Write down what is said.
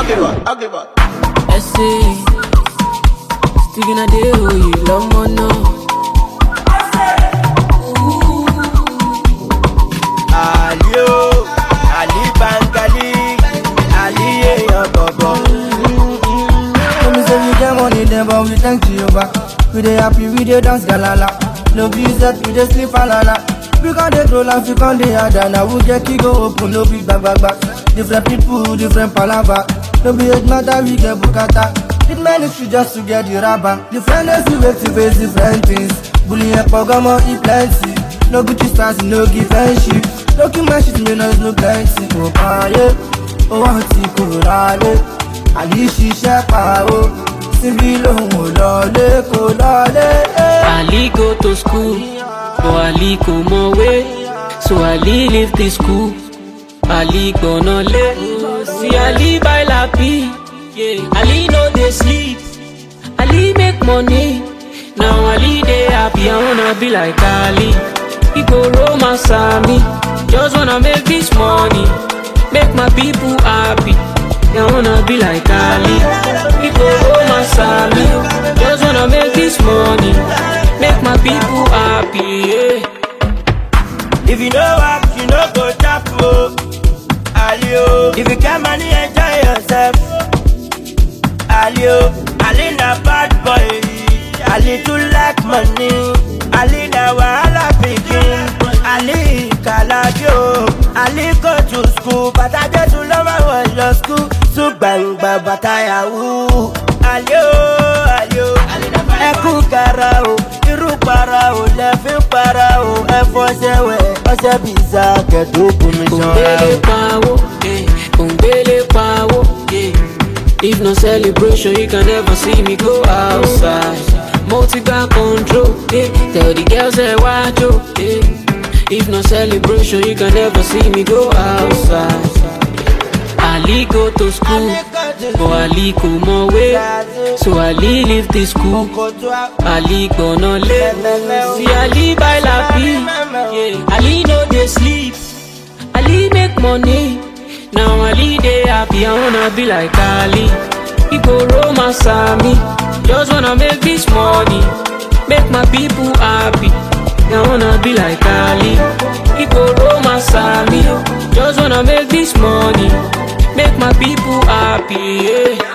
ugly boy, ugly boy. Essay. Sticking a day, oh, you love more now. Ali o, Ali Bangali, Ali èèyàn bọ̀bọ̀. Let me say we get money then but we thank Jehovah We dey happy, we dey dance galala No be set, we dey sleep alala We con dey troll and we con dey harder Now we get key go open, no be back back back Different people, different palava No be age matter, we get bukata It ministry just to get the rubber Different days we wake to face different things Bullying and pogomo, e plenty No Gucci stars, no give friendship No keep my shit, me no is no plenty Oh, ah, yeah ó wá ti kúrò lálé àní ṣiṣẹ́ pa ó síbí lòun ò lọlé kò lọlé. Ali go to school, but Ali kò mọ̀wé. So Ali leave the school. Ali gbọ̀nà lé. See Ali buy lapi. Yeah. Ali no dey sleep. Ali make money. Now Ali dey happy. I wanna be like Ali. He go romance me. Just wanna make this money. Make my people happy. I wanna be like Ali. He go romance me. Just wanna make this money. Make my people happy. Yeah. If you no work, you no go chop o. Ali o, if you get money, enjoy yourself. Ali o, Ali na bad boy. Ali too like money. Ali na wahala pikin. Ali kalabi o. Ali go to school, bàtà Jésù ló máa wọ̀ lọ school. Sùn gbàngbà bàtà yahoo. Ali o, Ali o, ẹkún kara o. Irú para o, lẹ́fín para o. Ẹ fọṣẹ wẹ̀, ọṣẹ bìíza kẹ̀dógún mi ṣanra o. Òǹgbélé pawó, eh, òǹgbélé pawó, yeah. If no celebration, you can never see me go outside. Multi back control, yeah. Tell the girls that watch you, yeah. If no celebration, you can never see me go outside. Ali go to school, but Ali kò mọ̀wé. So Ali leave the school. Ali gbọ̀nà lé. See Ali buy lapi, yeah. Ali no dey sleep. Ali make money. Now Ali dey happy. I wanna be like Ali. He go romance me. Just wanna make this money. Make my people happy. I wanna be like Ali. He go romance me. Just wanna make this money. Make my people happy. Yeah.